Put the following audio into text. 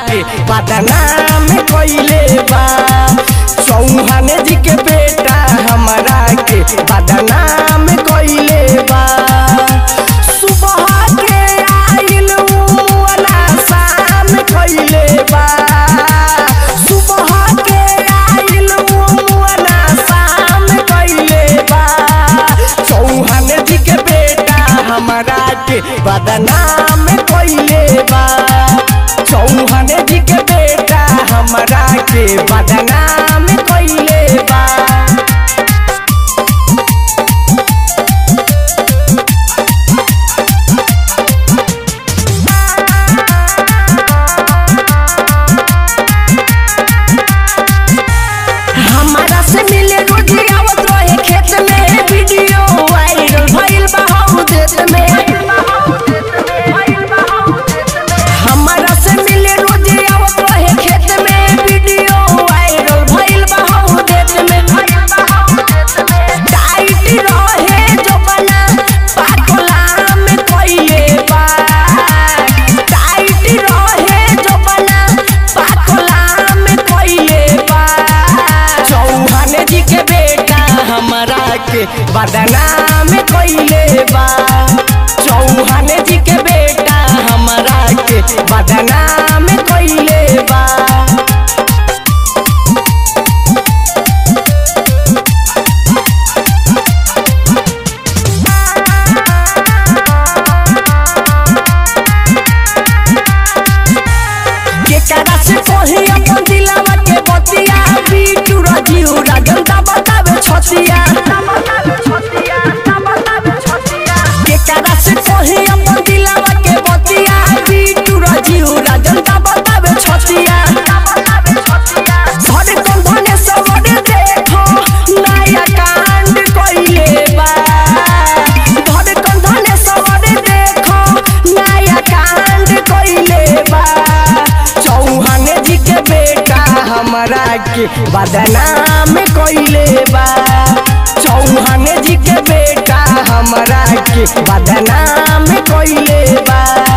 के बदनाम कइले बा चौहान जी के बेटा हमारा के बदनाम कइले बा सुबह के आइल मुअना शाम कइले बा सुबह के आइल मुअना शाम कइले बा चौहान जी के बेटा हमारा के बदनाम कइले बा चौहान जी के बेटा हमारा के बदनाम कइले बा हमारा से मिले रोजी आवत रहे खेत में वीडियो वायरल भइल बा हौ देश में हमारा से मिले रोजी आवत रहे खेत में वीडियो वायरल भइल बा हौ देश में टाइट रहे जो बना पाकोला में कइले बा टाइट रहे जो बना पाकोला में कइले बा चौहान जी के बेटा हमारा के बदनाम कइले बा चौहान जी के बेटा हमारा के बदनाम कइले बा केकरा से कही अपन दिलावा के बतिया बीटू राजीव राजन दा बतावे छतिया केकरा से कही अपन दिलावा के बतिया बीटू राजीव राजन दा बतावे छतिया धरे कंधने सबरे देखो नया कांड कइले बा धरे कंधने सबरे देखो नया कांड कइले बा चौहान जी के बेटा हमारा के बदनाम कइले बा चौहान जी के बेटा हमारा के बदनाम कइले बा